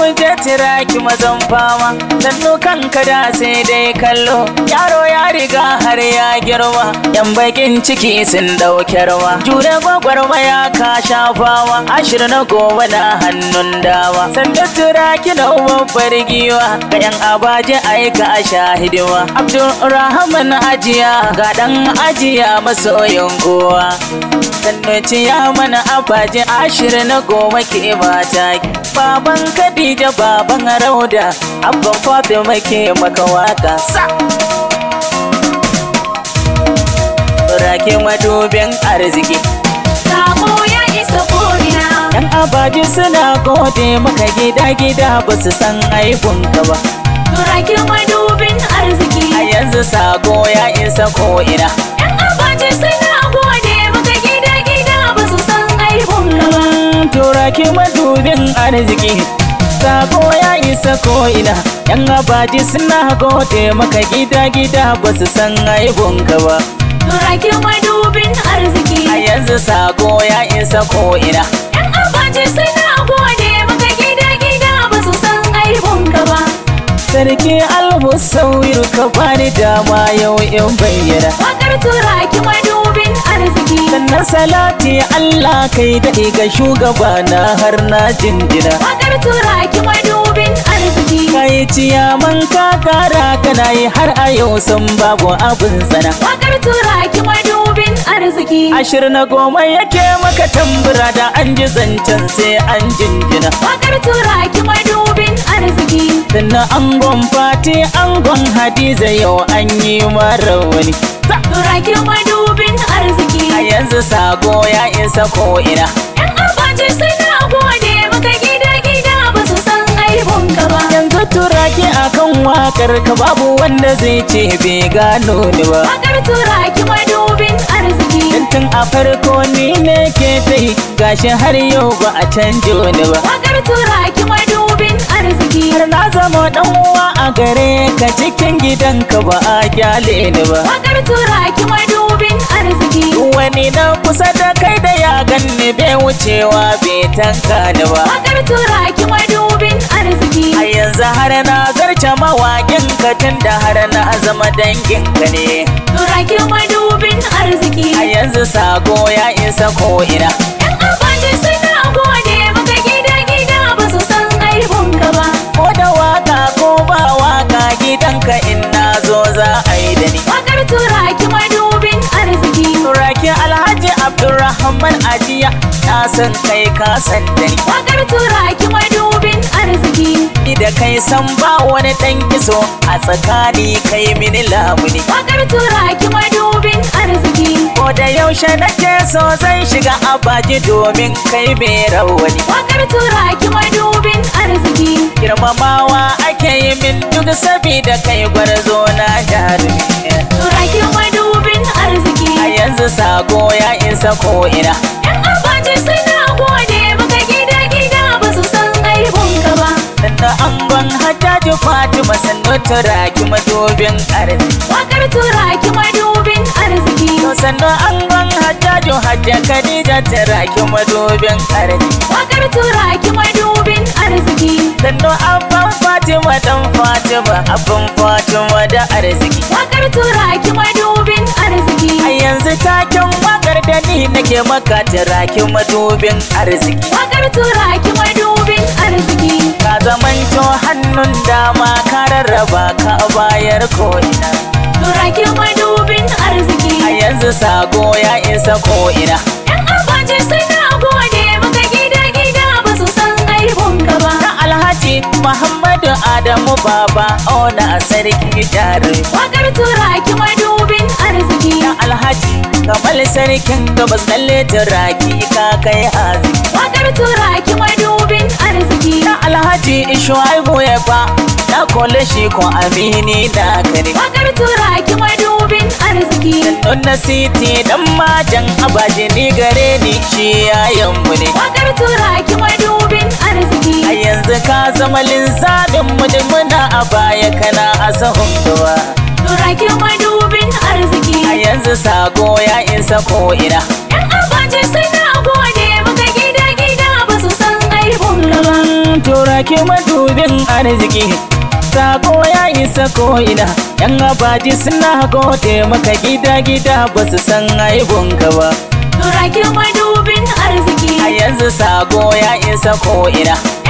mu je tiraki mazan fama sannu kanka da sai dai kallo yaro ya riga har ya girma yan bakin ciki sun dauke rawa jure gwagwarmaya ka shafawa ashir na gobe na hannun dawa sannu tiraki na babbar giwa ga yan abaji aika a shahidiwa abdulrahman ajiya ga dan ajiya masoyin kowa sannu ciya mana abaji ashir na goma ke mata baban Khadija baban Rauda abban Fatima ke maka waka sa Rake madubin arziki Sako ya isa ko'ina. Yan abaji suna gode maka gida gida ba su san aibunka ba Turaki madubin arziki. A yanzu sako ya isa ko'ina Yan abaji suna gode maka gida gida ba su san aibun ka ba. Turaki madubin arziki Sako ya isa ko'ina Yan abaji suna gode maka gida gida ba su san aibunka ba Turaki madubin arziki. A yanzu sako ya isa ko'ina Yan abaji suna gode maka gida gida ba su san aibun ka ba. Sarki almusawir ka bani dama yau in bayyana Wakar turaki madubin arziki. Sannan salati Allah kai daɗe ga shugabana har na jinjina Wakar turaki madubin arziki. Kai ciyaman ka kara kana yi har a yau sun babu abin sana Wakar turaki madubin arziki. Ashir na goma yake maka tambura da an ji zancen sai an jinjina Wakar turaki madubin arziki. Sannan angon fati angon hadiza yau an yi mara wani Turaki madubin arziki. A yanzu sako ya isa ko'ina Yan abaji suna gode maka gida gida ba su san aibun ka ba. Yanzu turaki akan wakar ka babu wanda zai ce bai gano ni ba Wakar turaki madubin arziki. Dan tun a farko ni ne ke ta yi gashi har yau ba a canjo ni ba Wakar turaki madubin arziki. Har na zama dan uwa a gare ka cikin gidanka ba a kyale ni ba Wakar turaki madubin arziki. Wani na kusa da kai da ya ganni bai wucewa bai tanka ni ba Wakar turaki madubin arziki. A yanzu har na zarce mawaƙin ka tun da har na zama dangin ka ne Turaki madubin arziki. A yanzu sako ya isa ko'ina Yan abaji suna gode maka gida gida ba su san aibun ka ba. Ko da waka ko ba waka gidanka in na zo za a yi da ni Wakar turaki madubin arziki. Turaki Alhaji Abdulrahman Ajiya na san kai ka san da ni Wakar turaki madubin arziki. Ni da kai san ba wani dan kiso a tsakani kai mini lamuni Wakar turaki madubin arziki. Ko da yaushe nake so zan shiga abaji domin kai mai rawani Wakar turaki madubin arziki. Girmamawa ake yi min duk sabida kai gwarzo na jarumi Turaki madubin arziki. A yanzu sako ya isa ko'ina Yan abaji suna gode maka gida gida ba su san aibun ka ba. Sannan angon hajjaji Fatima sannu turaki madubin arziki Wakar turaki madubin arziki. To sannan angon hajjaju hajja Khadija turaki madubin arziki Wakar turaki madubin arziki. Sannan abban Fatima dan Fatima abban Fatima da arziki Wakar turaki madubin arziki. A yanzu taken wakar da ni nake maka turaki madubin arziki Wakar turaki madubin arziki. Ka zamanto hannun dama ka rarraba ka bayar ko'ina Turaki madubin arziki. A yanzu sako ya isa ko'ina Yan abaji suna gode maka gida gida ba su san aibun ka ba. Na Alhaji Muhammadu Adamu Baba Ona Sarki Jarumi Wakar turaki madubin arziki. Na Alhaji Kamal Sarkin Gabas Lalle Turaki ka kai hazi Wakar turaki madubin arziki. Na Alhaji Shuaibu ya fa Na kole shi ko amini na kare Wakar turaki madubin arziki. Nuna City dan majan abaji ni gare ni shi yayan mu ne Wakar turaki madubin arziki. A yanzu ka zama linzamin mu da muna a baya kana a sahun gaba Turaki madubin arziki. A yanzu sako ya isa ko'ina Yan abaji suna gode maka gida gida ba su san aibun ka ba. Tura turaki madubin arziki sako ya isa ko'ina yan abaji suna gode maka gida-gida ba su san aibunka ba Turakin madubin arziki a yanzu sako ya isa ko'ina